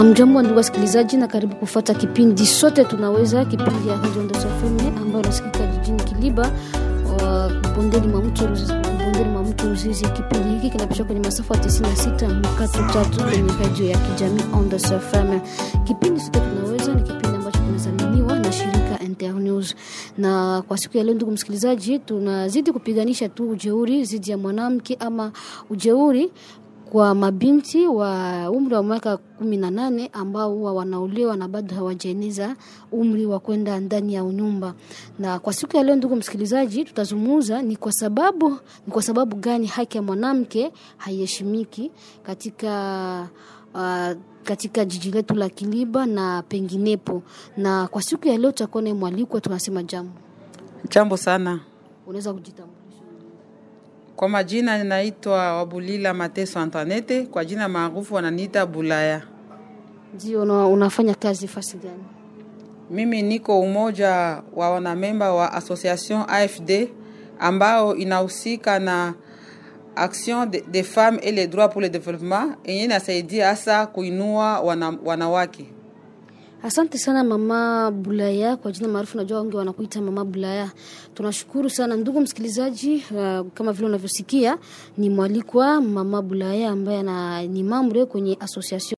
Hamjambo ndugu wasikilizaji, na karibu kufuata kipindi sote tunaweza, kipindi ya Radio Ndoto FM ambayo inasikika jijini Kiliba bondeni mwa mto bondeni mwa mto Ruzizi. Kipindi hiki kinapishwa kwenye masafa ya 96 mkato tatu kwenye radio ya kijamii Ndoto FM. Kipindi sote tunaweza ni kipindi ambacho kinadhaminiwa na shirika Internews, na kwa siku ya leo, ndugu msikilizaji, tunazidi kupiganisha tu ujeuri dhidi ya mwanamke ama ujeuri kwa mabinti wa umri wa miaka kumi na nane ambao huwa wanaolewa na bado hawajaeneza umri wa kwenda ndani ya unyumba. Na kwa siku ya leo, ndugu msikilizaji, tutazungumza ni kwa sababu ni kwa sababu gani haki ya mwanamke haiheshimiki katika uh, katika jiji letu la Kiliba na penginepo. Na kwa siku ya leo tutakuwa na mwalikwa, tunasema jambo Jambo sana. unaweza kujitambulisha? Kwa majina ninaitwa Wabulila Mateso Antoinette, kwa jina maarufu wananiita Bulaya. Ndio, una, unafanya kazi fasi gani? Mimi niko umoja wa wanamemba wa Association AFD ambao inahusika na action des de femmes et les droits pour le développement yenye inasaidia hasa kuinua wana, wanawake. Asante sana mama Bulaya, kwa jina maarufu, najua wengi wanakuita mama Bulaya. Tunashukuru sana ndugu msikilizaji. Uh, kama vile unavyosikia ni mwalikwa mama Bulaya ambaye ana ni mambre kwenye association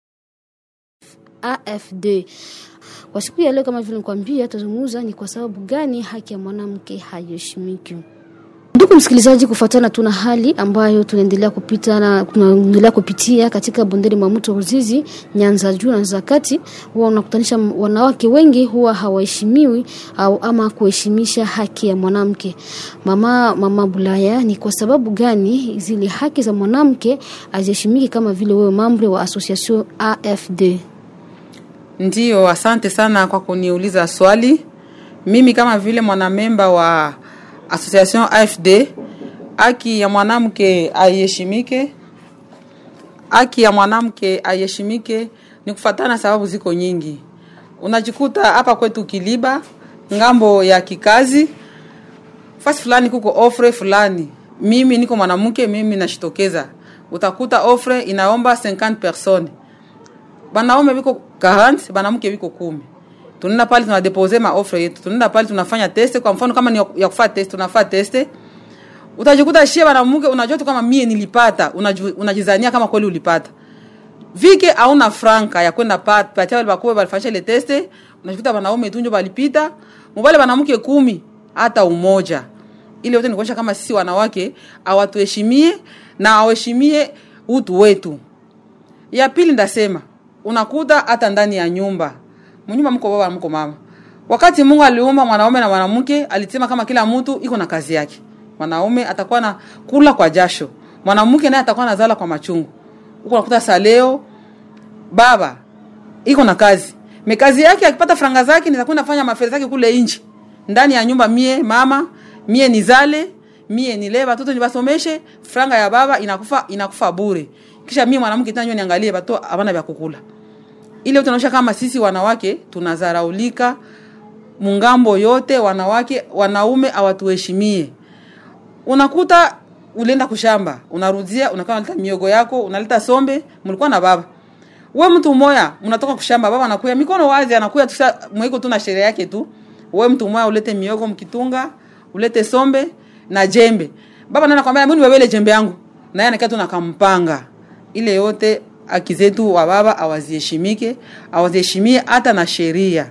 AFD. Kwa siku ya leo, kama vile nikwambia, tutazungumza ni kwa sababu gani haki ya mwanamke haiheshimiki. Ndugu msikilizaji, kufuatana tuna hali ambayo tunaendelea kupita na tunaendelea kupitia katika bondeni mwa mto Ruzizi, Nyanza juu na Nyanza kati, huwa unakutanisha wanawake wengi huwa hawaheshimiwi au ama kuheshimisha haki ya mwanamke. Mama mama Bulaya, ni kwa sababu gani zile haki za mwanamke haziheshimiki kama vile wewe mambre wa association AFD? Ndiyo, asante sana kwa kuniuliza swali. Mimi kama vile mwanamemba wa Association AFD, haki ya mwanamke aiheshimike. Haki ya mwanamke aiheshimike ni kufatana, sababu ziko nyingi. Unajikuta hapa kwetu Kiliba, ngambo ya kikazi, fasi fulani kuko ofre fulani, mimi niko mwanamke, mimi nashitokeza, utakuta ofre inaomba 50 personnes, banaume biko 40, banamke biko kumi tunaenda pale tunadepose ma offer yetu, tunaenda pale tunafanya test. Kwa mfano kama ni ya kufanya test, tunafanya test, utajikuta shie mwanamke, unajua tu kama mie nilipata, unaju, unajizania kama kweli ulipata vike hauna franka ya kwenda pat patia wale bakubwa balifanya ile test, unajikuta wanaume tu ndio balipita, mbale wanamke kumi hata umoja. Ile yote ni kuonyesha kama sisi wanawake hawatuheshimie na hawaheshimie utu wetu. Ya pili ndasema, unakuta hata ndani ya nyumba mnyumba mko baba mko mama. Wakati Mungu aliumba mwanaume na mwanamke, alisema kama kila mtu iko na kazi yake. Mwanaume atakuwa na kula kwa jasho, mwanamke naye atakuwa nazala kwa machungu. Huko unakuta saleo baba iko na kazi. Mekazi yake akipata franga zake nitakwenda fanya mafeli zake kule nje. Ndani ya nyumba mie mama, mie nizale, mie nile watoto nibasomeshe, franga ya baba inakufa inakufa bure. Kisha mie mwanamke tena niangalie watoto habana vya kukula ile tunaonyesha kama sisi wanawake tunazaraulika mungambo yote, wanawake wanaume hawatuheshimie. Unakuta ulienda kushamba, unarudia unakaa unaleta miogo yako, unaleta sombe, mlikuwa na baba we mtu moya, unatoka kushamba, baba anakuya mikono wazi, anakuya tusha mwiko tu na sherehe yake tu. We mtu moya ulete miogo mkitunga, ulete sombe na jembe, baba nana kwambia mimi niwele jembe yangu, na yeye anakaa tu nakampanga ile yote haki zetu wa baba hawaziheshimike, hawaziheshimie hata na sheria.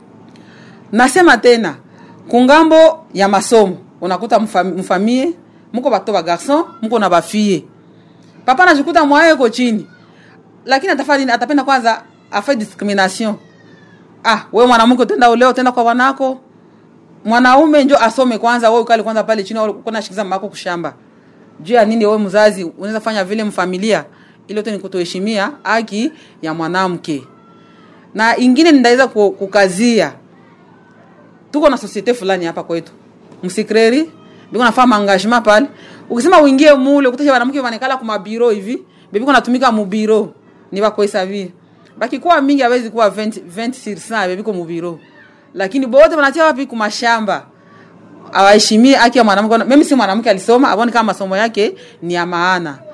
Nasema tena kungambo ya masomo, unakuta mfamie mko bato ba garçon mko na bafie, papa anajikuta mwaye ko chini, lakini atafanya nini? Atapenda kwanza afa discrimination. Ah, wewe mwanamke utenda leo utenda kwa wanako, mwanaume njo asome kwanza, wewe ukali kwanza pale chini, uko na shikiza mako kushamba. Juu ya nini? Wewe mzazi unaweza fanya vile mfamilia ile yote ni kutoheshimia haki ya mwanamke. Na ingine nitaweza kukazia, tuko na societe fulani hapa kwetu msikreri biko nafanya engagement pale, ukisema uingie mule ukutasha wanamke wanekala kuma biro hivi bebiko natumika mu biro ni bako hesabia baki kwa mingi hawezi kuwa 20 20 sur 100 bebiko mu biro, lakini bote wanatia wapi kuma shamba awaheshimie haki ya mwanamke. Mimi si mwanamke alisoma, abone kama masomo yake ni ya maana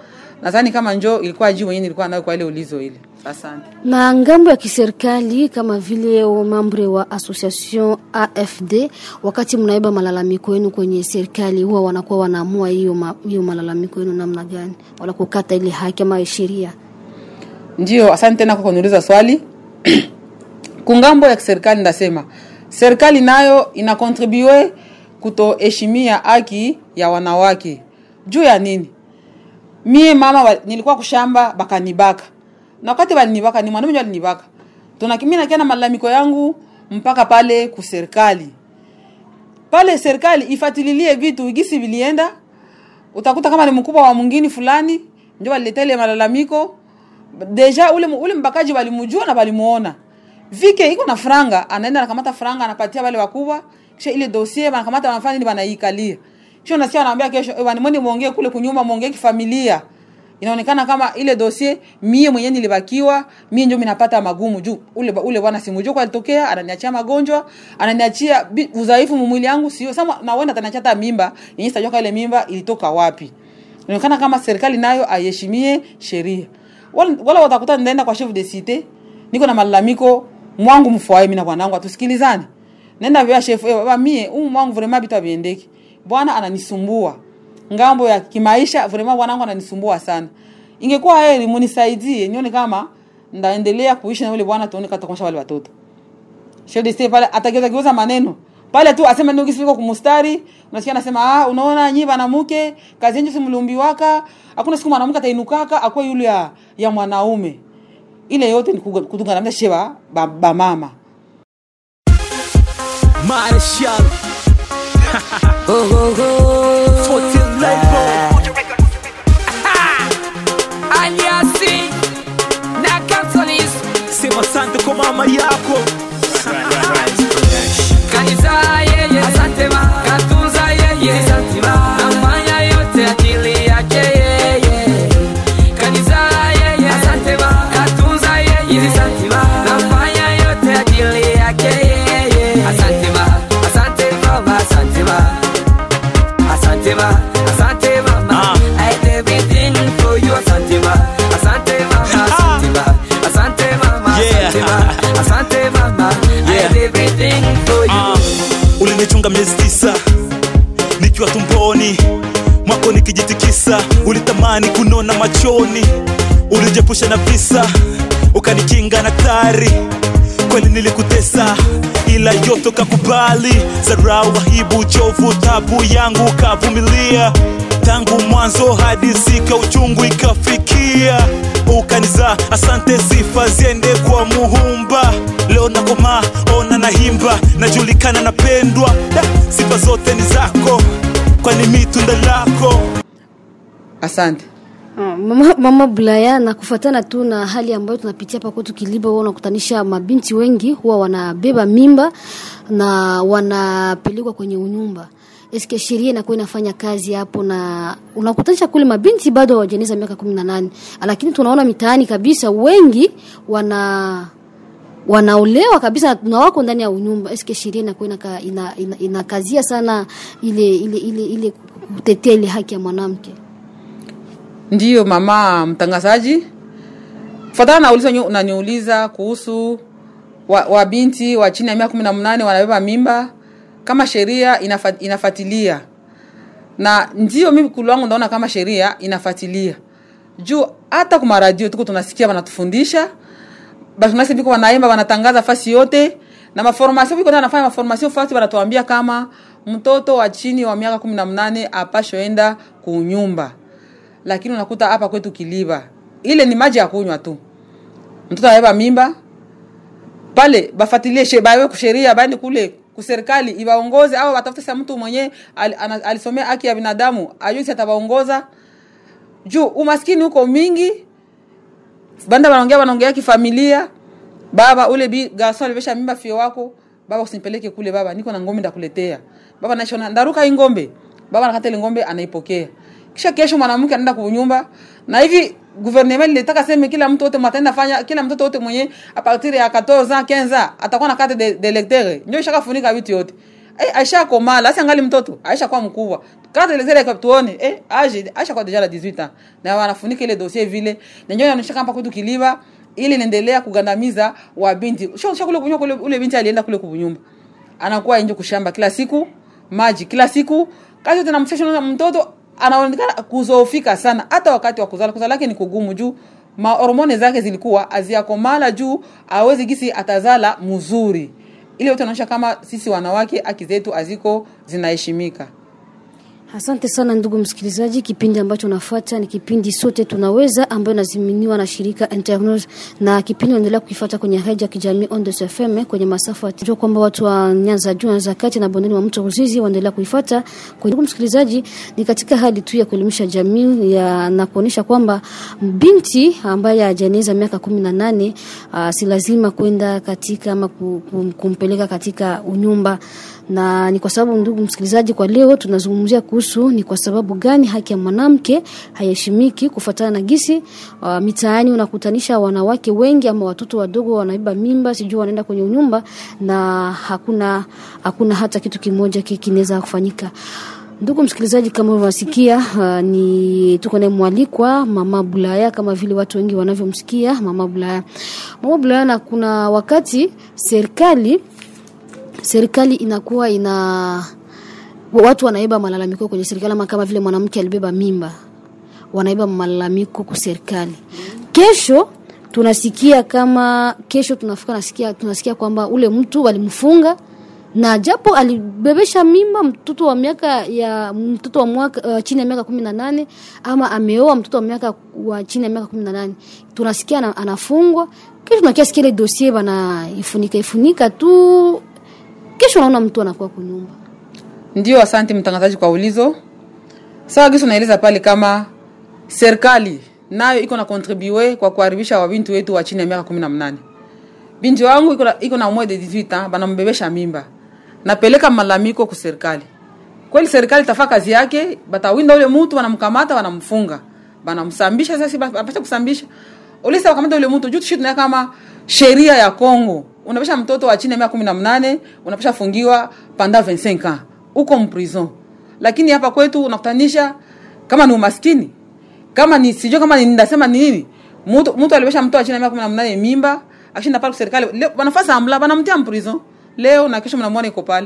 nadhani kama njo ilikuwa jibu yenyewe nilikuwa nayo kwa ile ulizo ile asante na ngambo ya kiserikali kama vile mambre wa association AFD, wakati mnaiba malalamiko yenu kwenye serikali, huwa wanakuwa wanaamua hiyo ma, hiyo malalamiko yenu namna gani, wala kukata ile haki ama sheria? ndio asante tena kwa kuniuliza swali kungambo ya serikali ndasema serikali nayo inakontribue kutoheshimia haki ya wanawake juu ya nini mie mama wa, nilikuwa kushamba bakanibaka na wakati balinibaka ni mwanaume ndio alinibaka tuna mimi nakia na malalamiko yangu mpaka pale ku serikali pale serikali ifatililie vitu gisi vilienda utakuta kama ni mkubwa wa mwingine fulani ndio waliletea ile malalamiko deja ule ule mbakaji walimjua na walimuona vike iko na franga anaenda anakamata franga anapatia wale wakubwa kisha ile dossier wanakamata wanafanya nini wanaikalia kisha unasikia wanaambia kesho eh, mwende muongee kule kunyuma muongee kifamilia inaonekana kama ile dossier mie mwenyewe nilibakiwa mie ndio minapata magumu juu ule ule bwana simujua kwa alitokea ananiachia magonjwa ananiachia bi- udhaifu mwili yangu sio sasa na wenda ataniachia hata mimba yenyewe sitajua ile mimba ilitoka wapi inaonekana kama serikali nayo aiheshimie sheria wala, wala watakuta nitaenda kwa chef de cité niko na malalamiko mwangu mfwaye mimi na bwanangu atusikilizane nenda vya chef eh, baba mie umu mwangu vraiment bitu abiendeki bwana ananisumbua ngambo ya kimaisha vraiment bwanangu ananisumbua sana ingekuwa heri munisaidie nione kama ndaendelea kuishi na yule bwana tuone katakomsha wale watoto chef de cité pale atageuza geuza maneno pale tu asema ndio kisifika kumustari unasikia anasema ah unaona nyi banamuke kazi yenyu simlumbiwaka hakuna siku mwanamke atainukaka akuwa yule ya, ya mwanaume ile yote ni kuga- kutunganisha sheba ba, ba mama Marshall. Fortin label. Aliasi na Catholics. Sema asante kwa mama yako. Kanisa yeye, asante ma, katunza yeye, asante ma, nafanya yote akili yake yeye. Kanisa yeye, asante ma, katunza yeye, asante ma, nafanya yote akili yake yeye. Asante ma, asante baba, asante ma, asante ma, asante mama, I did everything for you, asante ma, asante mama, asante ma, asante mama, asante ma, asante mama, I did everything for you. Ah, ulinichunga miezi tisa nikiwa tumboni mwako nikijitikisa ulitamani kunona machoni ulijepusha na visa ukanikinga na tari kweli nilikutesa ila yote ukakubali zarau aibu uchovu tabu yangu ukavumilia tangu mwanzo hadi sika uchungu ikafikia ukaniza asante sifa ziende kwa muhumba leo nakoma ona nahimba najulikana napendwa da, sifa zote ni zako kwani mi tunda lako asante Ah, Mama, mama Bulaya, na kufuatana tu na hali ambayo tunapitia hapa kwetu Kiliba, huwa unakutanisha mabinti wengi huwa wanabeba mimba na wanapelekwa kwenye unyumba. Eske sheria inakuwa inafanya kazi hapo, na unakutanisha kule mabinti bado hawajaeneza miaka kumi na nane, lakini tunaona mitaani kabisa wengi wana wanaolewa kabisa na wako ndani ya unyumba. Eske sheria inakuwa inaka, ina, ina, inakazia sana ile ile ile ile kutetea ile haki ya mwanamke? ndiyo mama mtangazaji kufatana na ulizo nyu- unaniuliza kuhusu wa, wa binti wa chini ya miaka kumi na mnane wanabeba mimba kama sheria inafa, inafatilia na ndio mimi kulu wangu naona kama sheria inafatilia juu hata kuma radio tuko tunasikia wanatufundisha basi biko wanaimba wanatangaza fasi yote na maformasio biko nafanya maformasio fasi wanatuambia kama mtoto wa chini wa miaka kumi na mnane apashoenda kunyumba lakini unakuta hapa kwetu kiliba ile ni maji ya kunywa tu mtoto anabeba mimba pale bafatilie she bawe kusheria baende kule kuserikali ibaongoze au watafute sa mtu mwenye al, ana- alisomea haki ya binadamu ajui si atabaongoza juu umaskini huko mingi banda wanaongea wanaongea kifamilia baba ule bi garson alivesha mimba fio wako baba usinipeleke kule baba niko na ngombe ndakuletea baba nashona ndaruka hii ngombe baba anakata ile ngombe anaipokea kisha kesho mwanamke anaenda kunyumba na hivi gouvernement ilitaka sema kila mtu wote mataenda fanya kila mtoto wote mwenye a partir ya 14 ans 15 ans atakuwa na carte de, de lecteur ndio ishakafunika vitu yote eh, aisha komala asi angali mtoto aisha kwa mkubwa kata ile zile tuone eh age aisha kwa deja la 18 ans na wanafunika ile dossier vile na ndio inaonyesha kama kwetu kiliba ili inaendelea kugandamiza wa binti sio sio kule kunywa kule ule binti alienda kule kunyumba anakuwa nje kushamba kila siku maji kila siku kazi yote namsesha mtoto anaonekana kuzoofika sana hata wakati wa kuzala kuzala lake ni kugumu juu mahormone zake zilikuwa aziakomala juu awezi gisi atazala mzuri ile yote anaonyesha kama sisi wanawake haki zetu aziko zinaheshimika Asante sana ndugu msikilizaji, kipindi ambacho unafuata ni kipindi sote tunaweza, ambayo inaziminiwa na shirika Internews, na kipindi unaendelea kukifuata kwenye redio ya kijamii Ondes FM kwenye masafa ya jua kwamba watu wa Nyanza juu Nyanza kati na bondeni wa mto Ruzizi waendelea kuifuata. Kwa ndugu msikilizaji, ni katika hali tu ya kuelimisha jamii ya na kuonesha kwamba binti ambaye hajaeneza miaka kumi na nane uh, si lazima kwenda katika ama ku- ku- kumpeleka katika unyumba na ni kwa sababu ndugu msikilizaji, kwa leo tunazungumzia kuhusu ni kwa sababu gani haki ya mwanamke haiheshimiki, kufuatana na gisi uh, mitaani unakutanisha wanawake wengi ama watoto wadogo wanaiba mimba, sijui wanaenda kwenye unyumba na hakuna hakuna hata kitu kimoja ki- kinaweza kufanyika. Ndugu msikilizaji, kama unasikia uh, ni tuko naye mwalikwa Mama Bulaya, kama vile watu wengi wanavyomsikia Mama Bulaya. Mama Bulaya, na kuna wakati serikali serikali inakuwa ina watu wanaiba malalamiko kwenye serikali, ama kama vile mwanamke alibeba mimba, wanaiba malalamiko kwa serikali. Kesho tunasikia kama kesho tunafika nasikia tunasikia kwamba ule mtu walimfunga na japo alibebesha mimba mtoto wa miaka ya mtoto wa mwaka uh, chini ya miaka kumi na nane ama ameoa mtoto wa miaka wa chini ya miaka kumi na nane tunasikia ana, anafungwa kesho tunakia sikia ile dosie bana ifunika ifunika tu kesho unaona mtu anakuwa kunyumba ndio asante mtangazaji kwa ulizo sawa gisi unaeleza pale kama serikali nayo iko na contribue kwa kuharibisha wabinti wetu wa chini ya miaka kumi na mnane binti wangu iko na- iko na mois de 18 ans banambebesha mimba napeleka malalamiko ku serikali kweli serikali tafaa kazi yake batawinda ule mtu wanamkamata wanamfunga banamsambisha sasa bapata kusambisha ulisa wakamata ule mtu juu tushi tunaya kama sheria ya Kongo unapesha mtoto wa chini ya miaka kumi na mnane unapesha fungiwa panda 25 ans uko mprison lakini hapa kwetu unakutanisha kama ni umaskini kama ni sijui kama ni ndasema ni nini mtu mtu alibesha mtoto wa chini ya miaka kumi na mnane mimba akishinda pale kwa serikali leo wanafasi amla banamtia mprison leo na kesho mnamwona iko pale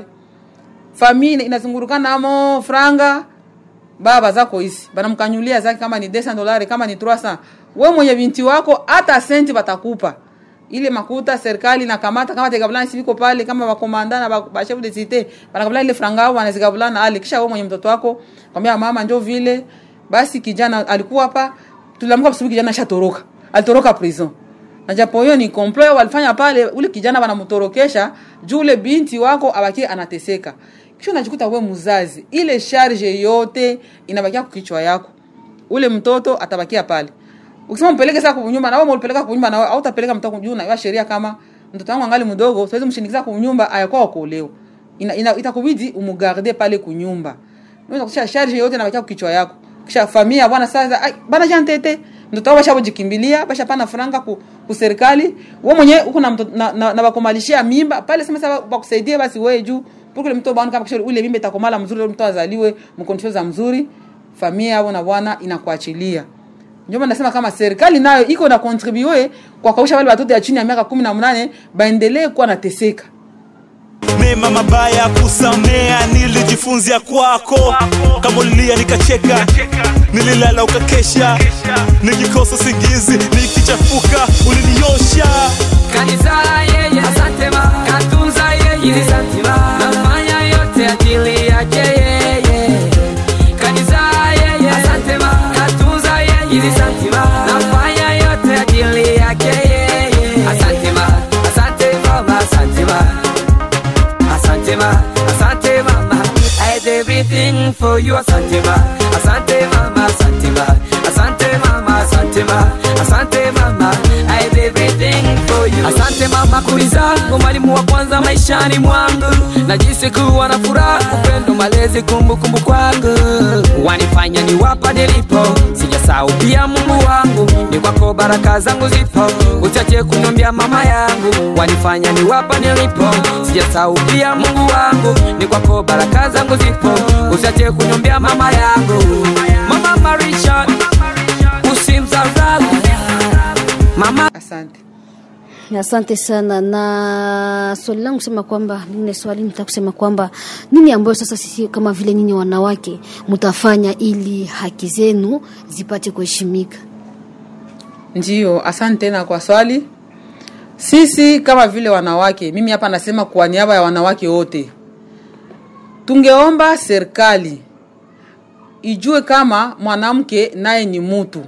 famille inazungurukana amo franga baba zako hizi banamkanyulia zake kama ni 200 dolari kama ni 300 we mwenye binti wako hata senti batakupa ile makuta serikali nakamata kama tegabulana siviko pale kama bakomanda na ba- bashefu de cite banakabulana ile franga ao banazigabulana ale kisha we mwenye mtoto wako kwambia mama njo vile basi kijana alikuwa hapa tuliamka asubuhi kijana shatoroka alitoroka prison na japo hiyo ni complot walifanya pale ule kijana wanamtorokesha juu ule binti wako abakie anateseka kisha unajikuta we mzazi ile charge yote inabakia kwa kichwa yako ule mtoto atabakia pale ukisema mpeleke sasa kunyumba na wewe ulipeleka kunyumba na wewe au utapeleka mtoto juu na wewe sheria kama mtoto wangu angali mdogo siwezi mshindikiza kunyumba ayakuwa kuolewa ina, ina, itakubidi umugarde pale kunyumba unaweza kusha charge yote inabakia kwa kichwa yako kisha familia bwana sasa ai bana jantete mtoto wao bashabojikimbilia bashapana franga ku, ku serikali wewe mwenyewe uko na, mtoto- na, na, na bakomalishia mimba pale sema sasa bakusaidie basi wewe juu pour mtoto bwana kama kisha ule mimba itakomala mzuri ule mtoto azaliwe mkondition za mzuri familia yao na bwana inakuachilia ndio maana nasema kama serikali nayo iko na contribue kwa kausha wale watoto ya chini ya miaka kumi na mnane baendelee kuwa nateseka mema mabaya kusamea nilijifunzia kwako kama ulilia nikacheka nililala ukakesha nikikosa singizi nikichafuka uliniosha kanizaa yeye asante ma katunza yeye asante ma nafanya yote ajili yake yeye kanizaa yeye asante ma katunza yeye asante ma nafanya yote ajili yake yeye asante ma asante mama asante ma asante ma asante mama I did everything for you asante ma asante mama asante ma asante mama asante ma asante mama I did everything for you asante mama kuliza mwalimu wa kwanza maishani mwangu najisi kuwa na furaha upendo malezi kumbukumbu kwangu wanifanya ni wapa nilipo sijasahau pia mungu wangu ni ni kwako baraka zangu zipo uchache kunyombia mama yangu wanifanya ni wapa nilipo sijasahau pia mungu wangu ni kwako baraka zangu zipo uchache kunyombia mama yangu mama marisha usimdharau mama asante asante sana na swali langu kusema kwamba lingine swali nitaka kusema kwamba nini ambayo sasa sisi kama vile nyinyi wanawake mtafanya ili haki zenu zipate kuheshimika Ndiyo, asante tena kwa swali. Sisi kama vile wanawake, mimi hapa nasema kwa niaba ya wanawake wote, tungeomba serikali ijue kama mwanamke naye ni mutu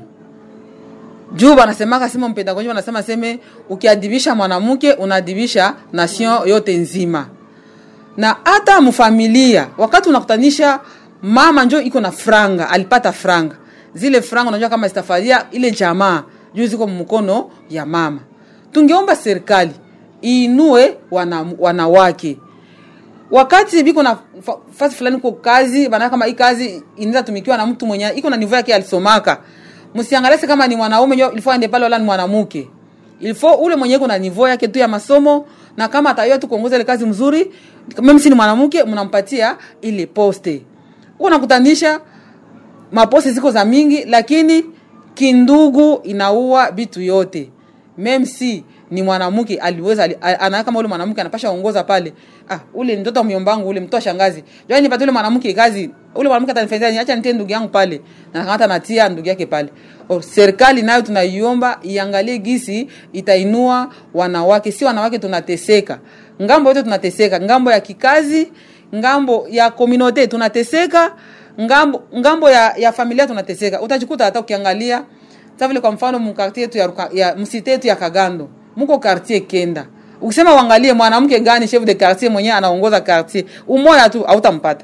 juu wanasemaka sema mpenda gonjwa wanasema seme ukiadibisha mwanamke unaadibisha nation yote nzima na hata mfamilia wakati unakutanisha mama njo iko na franga alipata franga zile franga unajua kama zitafaria ile jamaa juu ziko mkono ya mama tungeomba serikali iinue wana, wanawake wakati biko na fa- fasi fulani ko kazi bana kama hii kazi inaweza tumikiwa na mtu mwenye iko na nivo yake alisomaka msiangalese kama ni mwanaume nyo ilifo aende pale wala ni mwanamke ilifo ule mwenye iko na nivo yake tu ya masomo na kama atayua tu kuongoza ile kazi mzuri mimi si ni mwanamke mnampatia ile poste unakutanisha maposti ziko za mingi lakini kindugu inaua vitu yote mem si ni mwanamke aliweza ali, ana kama ule mwanamke anapasha ongoza pale ah ule ni mtoto wa myombangu ule mtoto wa shangazi jani nipate ule mwanamke kazi ule mwanamke atanifanyia nini acha nitie ndugu yangu pale na hata natia ndugu yake pale o, serikali nayo tunaiomba iangalie gisi itainua wanawake si wanawake tunateseka ngambo yote tunateseka ngambo ya kikazi ngambo ya komunote tunateseka ngambo ngambo ya, ya familia tunateseka utajikuta hata ukiangalia sa vile kwa mfano mkartie yetu ya, Ruka- ya msite yetu ya kagando muko kartier kenda ukisema uangalie mwanamke gani chef de quartier mwenyewe anaongoza quartier umoya tu hautampata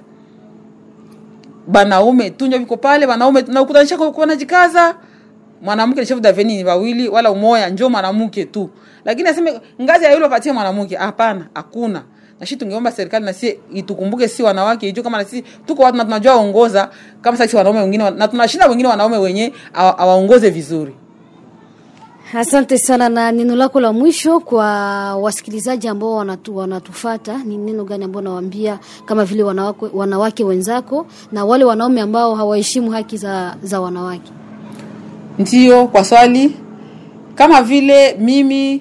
banaume tunjo viko pale banaume na ukutanisha kwa- wanajikaza mwanamke ni chef daveni ni wawili wala umoya njo mwanamke tu lakini aseme ngazi ya yule patie mwanamke hapana hakuna na shi tungeomba serikali na si itukumbuke si wanawake ijue kama na si tuko watu na tunajua ongoza kama sasa wanaume wengine wa- na tunashinda wengine wanaume wenye awa- awaongoze vizuri asante sana na neno lako la mwisho kwa wasikilizaji ambao wanatu, wanatufata ni neno gani ambao nawaambia kama vile wanawake, wanawake wenzako na wale wanaume ambao hawaheshimu haki za, za wanawake Ndiyo, kwa swali kama vile mimi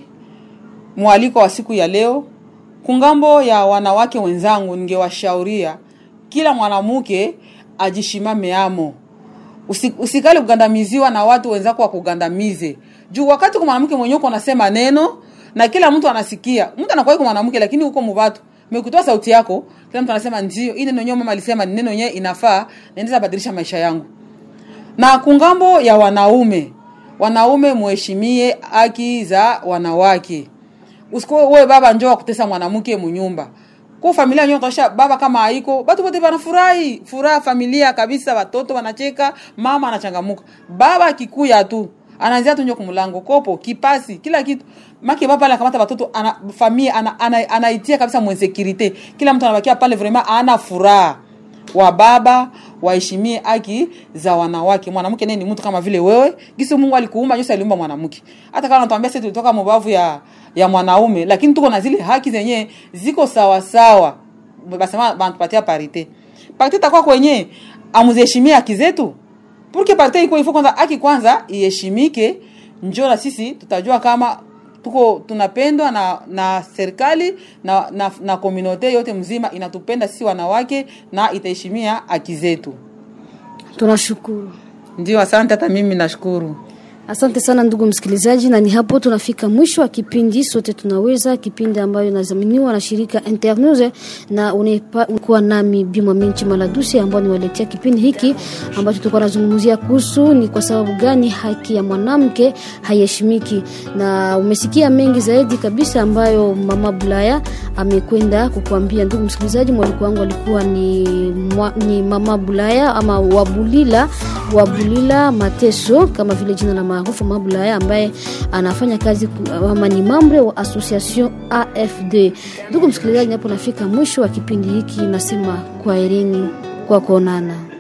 mwaliko wa siku ya leo kungambo ya wanawake wenzangu, ningewashauria kila mwanamke ajishimame amo, Usi, usikali kugandamiziwa na watu wenzako wakugandamize juu wakati kwa mwanamke mwenyewe uko unasema neno na kila mtu anasikia mtu anakuwa yuko mwanamke lakini huko mubatu mekutoa sauti yako kila mtu anasema ndio hii neno yenyewe mama alisema ni neno yenyewe inafaa naendeza badilisha maisha yangu na kungambo ya wanaume wanaume muheshimie haki za wanawake usikuwe wewe baba njoo akutesa mwanamke munyumba kwa familia nyote tosha baba kama haiko batu bote banafurahi furaha familia kabisa watoto wanacheka mama anachangamuka baba akikuya tu anaanzia tu njo kumlango kopo kipasi kila kitu maki baba pale akamata watoto ana familia ana, ana, anaitia kabisa mwensekirite kila mtu anabakia pale vraiment ana furaha wa baba waheshimie haki za wanawake mwanamke naye ni mtu kama vile wewe gisi mungu alikuumba jose aliumba mwanamke hata kama natuambia sisi tulitoka mubavu ya ya mwanaume lakini tuko na zile haki zenyewe ziko sawa sawa basema banatupatia parite parite takuwa kwenye amuziheshimie haki zetu purke parite iko ifo kwanza haki kwanza iheshimike njo na sisi tutajua kama tuko tunapendwa na na serikali na na, na komunote yote mzima inatupenda sisi wanawake na itaheshimia haki zetu tunashukuru ndio asante hata mimi nashukuru Asante sana ndugu msikilizaji, na ni hapo tunafika mwisho wa kipindi sote tunaweza, kipindi ambayo inadhaminiwa na shirika Internews, na unakuwa nami Bimwa Minchi Maladusi ambao niwaletea kipindi hiki ambacho tulikuwa nazungumzia kuhusu ni kwa sababu gani haki ya mwanamke haiheshimiki, na umesikia mengi zaidi kabisa ambayo mama Bulaya amekwenda kukuambia. Ndugu msikilizaji, mwaliko wangu alikuwa ni, mwa, ni mama Bulaya ama Wabulila Wabulila Mateso kama vile jina la maarufu Mabulaya ambaye anafanya kazi ku- ama ni mambre wa association AFD. Ndugu msikilizaji, hapo nafika mwisho wa kipindi hiki, nasema kwaherini kwa kuonana.